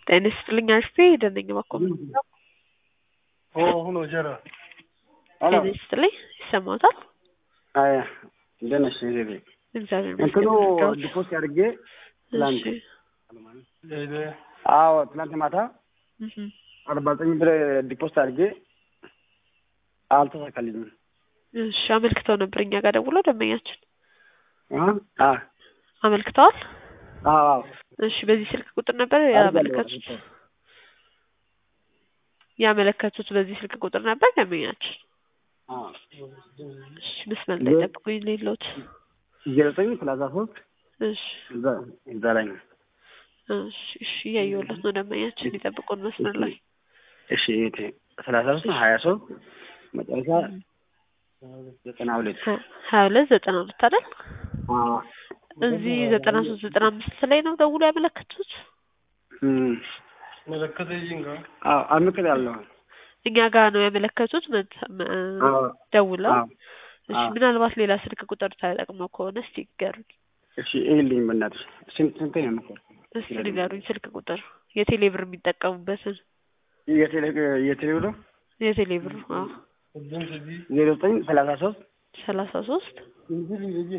ጤና ይስጥልኝ አርፌ ደነኝ ባኮም ሆኖ ጀራ ጤና ይስጥልኝ ይሰማታል? አይ እንደት ነሽ ዜቤ? እግዚአብሔር እንትኑ ይመስገን። ዲፖስ አድርጌ ትላንት እሺ አዎ ትላንት ማታ እህ አርባ ዘጠኝ ብር ዲፖስት አድርጌ አልተሳካልኝም። እሺ አመልክተው ነበር እኛ ጋር ደውሎ ደንበኛችን አ አ አመልክተዋል። አዎ እሺ በዚህ ስልክ ቁጥር ነበር ያመለከቱት ያመለከቱት በዚህ ስልክ ቁጥር ነበር ደንበኛችን። አዎ እሺ መስመር ላይ ጠብቁኝ ሌሎት ዜሮ ዘጠኝ ሰላሳ ሶስት እሺ እዛ እዛ ላይ ነው። እሺ እሺ እያየሁለት ነው ደንበኛችን ይጠብቁን መስመር ላይ እሺ እህቴ ሰላሳ ሶስት ሀያ ሶስት መጨረሻ ዘጠና ሁለት ሀ- ሀያ ሁለት ዘጠና ሁለት አይደል? አዎ እዚህ ዘጠና ሶስት ዘጠና አምስት ላይ ነው ደውሎ ያመለከቱት። እም መለከተ ይንጋ አዎ አምክር ያለው እኛ ጋር ነው ያመለከቱት መት- መ- አዎ ደውለው። አዎ እሺ አዎ። ምናልባት ሌላ ስልክ ቁጥር ተጠቅመው ከሆነ እስቲ ይገሩኝ። እሺ ይልኝ በእናትሽ ስንት ስንት ነው የምትቆር እስቲ ንገሩኝ ስልክ ቁጥር የቴሌ ብር የሚጠቀሙበትን የቴሌ የቴሌ ብሎ የቴሌ ብር አዎ እድም ስዲ ዜሮ ዘጠኝ ሰላሳ ሶስት ሰላሳ ሶስት እንግዲህ ልጅ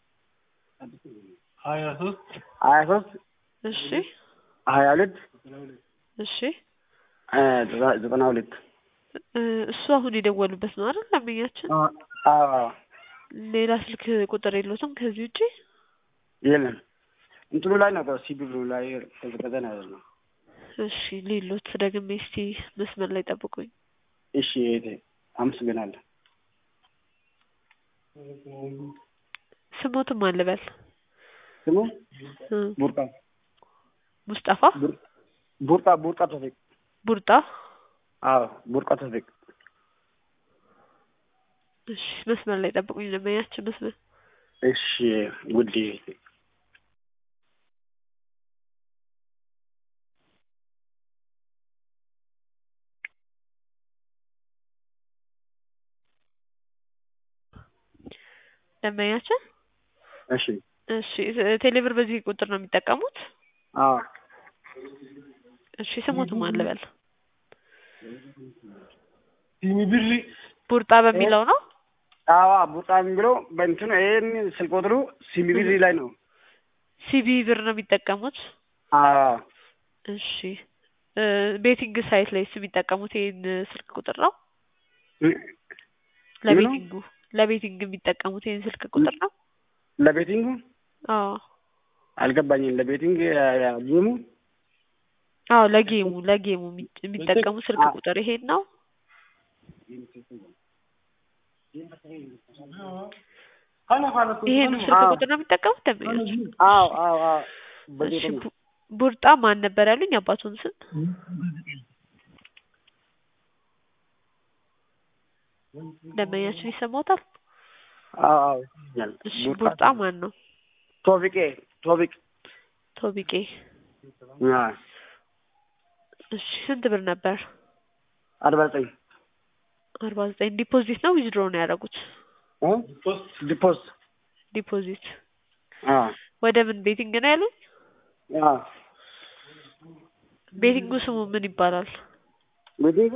ሀያ ሶስት ሀያ ሶስት እሺ ሀያ ሁለት እሺ እ ዘጠና- ዘጠና ሁለት እ እሱ አሁን የደወሉበት ነው አይደል ደንበኛችን? አዎ አዎ ሌላ ስልክ ቁጥር የለውትም ከዚህ ውጪ? የለም እንትኑ ላይ ነው ሲቢሉ ላይ ተዘቀዘ ነው ያለው። እሺ ሌሎት ደግሜ እስቲ መስመር ላይ ጠብቁኝ። እሺ እህቴ አመሰግናለሁ። ስሞትም አልበል ስሙ እ ቡርቃ ሙስጠፋ ቡር- ቡርቃ ቡርቃ ተፊቅ ቡርጣ አዎ ቡርቃ ተፊቅ እሺ መስመር ላይ ጠብቁኝ ደንበኛችን መስመር እሺ ውድ እህቴ ደንበኛችን እሺ እሺ እ- ቴሌብር በዚህ ቁጥር ነው የሚጠቀሙት? አዎ እሺ ስሞትም አልበል ሲሚ ብሪ ቡርጣ በሚለው ነው? አዎ ቡርቃ የሚለው በእንትኑ ይሄን ስልክ ቁጥሩ ሲቢቢሪ ላይ ነው። ሲቢ ብር ነው የሚጠቀሙት? አዎ እሺ እ ቤቲንግ ሳይት ላይ የሚጠቀሙት ይሄን ስልክ ቁጥር ነው? ለቤቲንጉ ለቤቲንግ የሚጠቀሙት ይሄን ስልክ ቁጥር ነው? ለቤቲንጉ አዎ አልገባኝም። ለቤቲንግ ጌሙ አዎ ለጌሙ ለጌሙ የሚ- የሚጠቀሙት ስልክ አ- ቁጥር ይሄን ነው? ይሄን ስልክ አዎ። ቁጥር ነው የሚጠቀሙት ደንበኞች? አው አው አው እሺ በጌጡ ነው። ቡ- ቡርጣ ማን ነበር ያሉኝ አባቱን ስም? ደንበኛችን ይሰማዎታል? አው አው ይኛል እሺ ቡርጣ ማን ነው? ቶፊቄ ቶፊቅ ቶቢቄ አ እሺ ስንት ብር ነበር? አርባ ዘጠኝ አርባ ዘጠኝ ዲፖዚት ነው ዊዝድሮ ነው ያደረጉት? እ ዲፖስ ዲፖዚት አ ወደ ምን ቤቲንግ ነው ያሉኝ? አ ቤቲንጉ ስሙ ምን ይባላል? ቤቲንጉ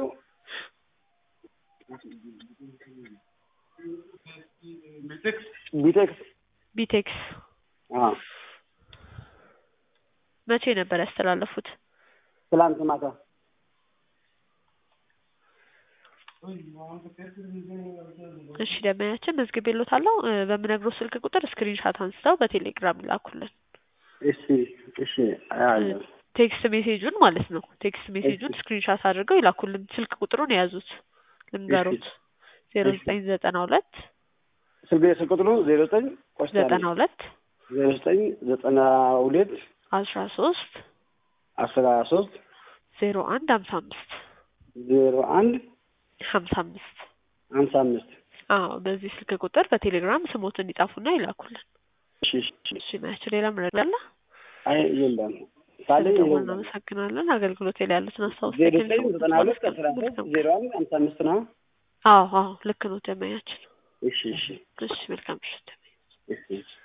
ቢቴክስ ቢቴክስ አ መቼ ነበር ያስተላለፉት? ትላንት ማታ እሺ ደንበኛችን መዝግቤልዎታለሁ እ በምነግረው ስልክ ቁጥር ስክሪንሻት አንስተው በቴሌግራም ይላኩልን። እሺ እሺ አያለሁ ቴክስት ሜሴጁን ማለት ነው። ቴክስት ሜሴጁን ስክሪንሻት አድርገው ይላኩልን። ስልክ ቁጥሩን የያዙት ልንገሩት ዜሮ ዘጠኝ ዘጠና ሁለት ስልክ ስልክ ቁጥሩ ዜሮ ዘጠኝ ቆስታ ዘጠና ሁለት ዜሮ ዘጠኝ ዘጠና ሁለት አስራ ሶስት አስራ ሶስት ዜሮ አንድ ሀምሳ አምስት ዜሮ አንድ ሀምሳ አምስት ሀምሳ አምስት አዎ በዚህ ስልክ ቁጥር በቴሌግራም ስሞትን ይጻፉና ይላኩልን። እሺ እሺ እሺ ናቸው ሌላ ምረግ አለ? አይ የለም ካለኝ ስለደወልን እናመሰግናለን። አገልግሎት ላይ ያሉትን አስታውስ ዜሮ ዘጠኝ ዘጠና ሁለት አስራ ሶስት ዜሮ አንድ ሀምሳ አምስት ነው። አዎ አዎ ልክ ነው ደንበኛችን። እሺ እሺ እሺ መልካም ምሽት። እሺ እሺ